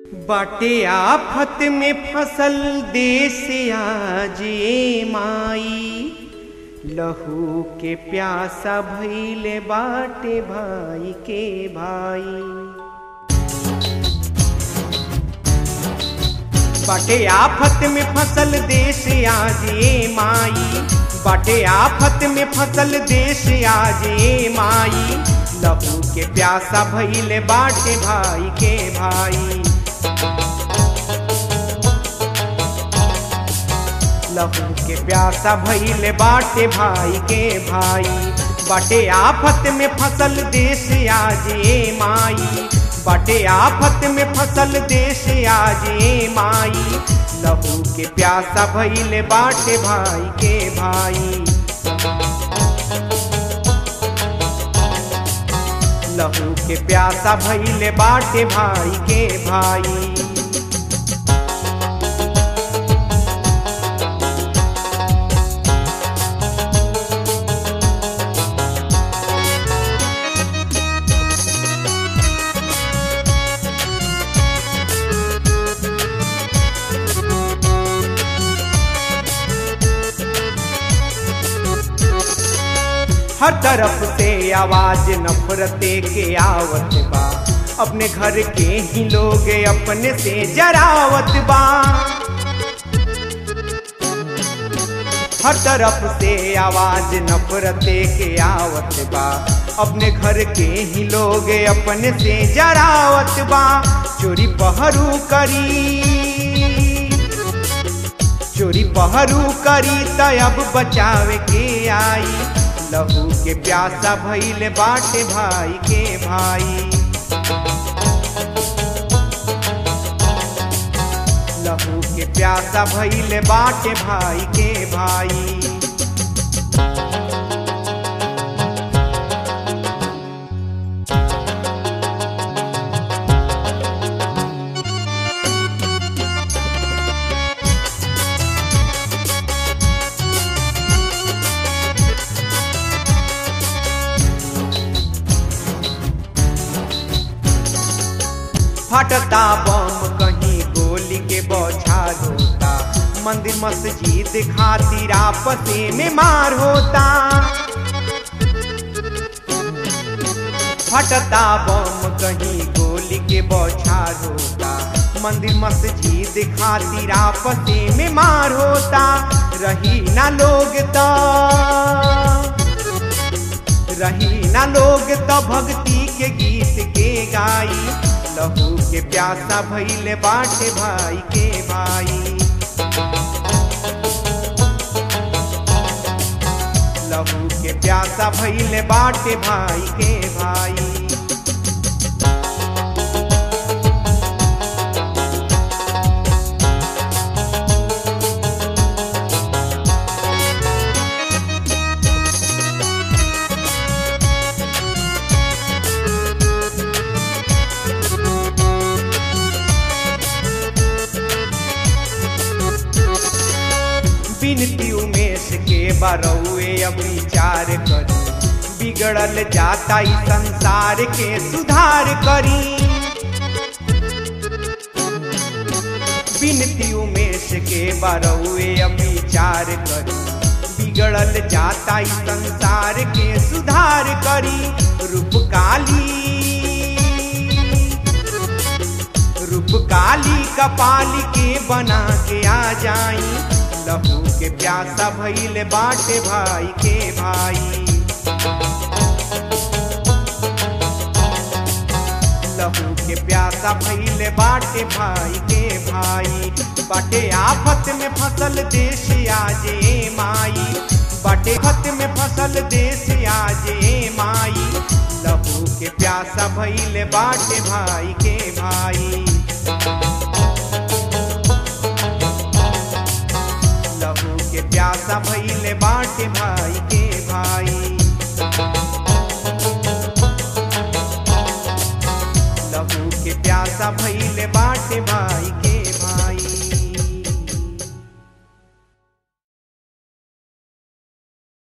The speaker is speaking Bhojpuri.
बाटे आफत में फसल देश आज ये माई लहू के प्यासा भइले बाटे भाई के भाई बाटे आफत में फसल देश आज ये माई बाटे आफत में फसल देश आज ये माई लहू के प्यासा भइले बाटे भाई के भाई लहू के प्यासा भइले बाटे भाई के भाई बाटे आफत में फसल देश आज ये माई बाटे आफत में फसल देश आज ये माई लहू के प्यासा भइले बाटे भाई के भाई लहू के प्यासा भइले बाटे भाई के भाई हर तरफ से आवाज नफरते के आवत बा अपने घर के ही लोग अपने से जरावत बा हर तरफ से आवाज नफरते के आवत बा अपने घर के ही लोग अपने से जरावत बा चोरी पहरू करी चोरी पहरू करी तब बचावे के आई लहू के प्यासा भइले बाटे भाई के भाई लहू के प्यासा भइले बाटे भाई के भाई फटता बम कहीं गोली के बौछार होता मंदिर मस्जिद खातिर आपस में मार होता फटता बम कहीं गोली के बौछार होता मंदिर मस्जिद खातिर आपस में मार होता रही ना लोग तो रही ना लोग तो भक्ति के गीत के गाई लहू के प्यासा भइले बाटे भाई के भाई लहू के प्यासा भइले बाटे भाई के भाई बिनती उमेश के बरौए अब विचार करी बिगड़ल जाता ई संसार के सुधार करी बिनती उमेश के बरौए अब विचार करी बिगड़ल जाता ई संसार के सुधार करी रूप काली रूप काली कपाली के बना के आ जाई लहू के प्यासा भइले बाटे भाई के भाई लहू के प्यासा भइले बाटे भाई के भाई बाटे आफत में फसल देश आज ए माई बाटे खत में फसल देश आज ए माई लहू के प्यासा भइले बाटे भाई के भाई लहू के प्यासा भइले बाटे भाई